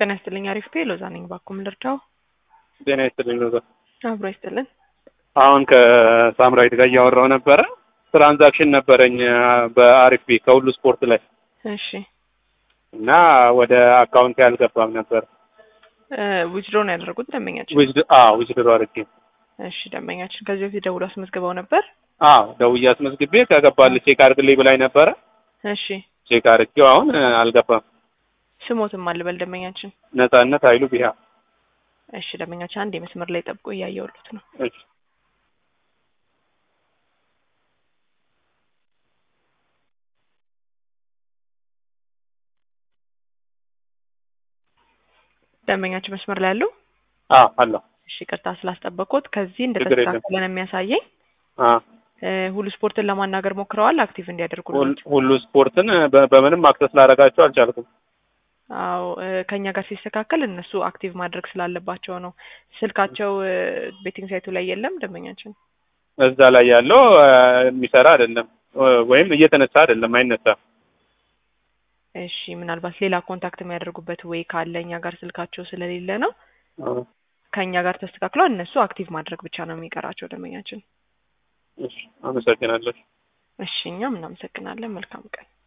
ጤና ይስጥልኝ። አሪፍ ፔ ሎዛ ነኝ። ባኩም ልርዳው? ጤና ይስጥልኝ ሎዛ። አብሮ ይስጥልን። አሁን ከሳምራዊት ጋር እያወራው ነበረ። ትራንዛክሽን ነበረኝ በአሪፍ ፔ ከሁሉ ስፖርት ላይ እሺ እና ወደ አካውንት ያልገባም ነበር። ዊዝድሮ ነው ያደረጉት ደንበኛችን? ዊዝድሮ አድርጌ። እሺ ደንበኛችን ከዚህ በፊት ደውሎ አስመዝግበው ነበር? አዎ ደውዬ አስመዝግቤ ከገባልህ ቼክ አድርግልኝ ብላኝ ነበረ። እሺ ቼክ አድርጌው አሁን አልገባም። ስሞትም አልበል ደንበኛችን? ነጻነት ኃይሉ ቢሃ። እሺ ደንበኛችን አንድ የመስመር ላይ ጠብቆ እያየሁት ነው። እሺ ደንበኛችን መስመር ላይ ያለው? አዎ አለሁ። እሺ ቅርታ ስላስጠበቅኩት። ከዚህ ችግር የለም። እንደተስተካከለ ነው የሚያሳየኝ። አዎ ሁሉ ስፖርትን ለማናገር ሞክረዋል አክቲቭ እንዲያደርጉልን? ሁል- ሁሉ ስፖርትን በ- በምንም አክሰስ ላደርጋቸው አልቻልኩም። አዎ እ፣ ከኛ ጋር ሲስተካከል እነሱ አክቲቭ ማድረግ ስላለባቸው ነው። ስልካቸው ቤቲንግ ሳይቱ ላይ የለም ደንበኛችን። እዛ ላይ ያለው አ፣ የሚሰራ አይደለም ወይም እየተነሳ አይደለም፣ አይነሳም። እሺ ምናልባት ሌላ ኮንታክት የሚያደርጉበት ወይ ካለ እኛ ጋር ስልካቸው ስለሌለ ነው። አዎ። ከእኛ ጋር ተስተካክሏል። እነሱ አክቲቭ ማድረግ ብቻ ነው የሚቀራቸው ደንበኛችን። እሺ፣ አመሰግናለሁ። እሺ እኛም እናመሰግናለን። መልካም ቀን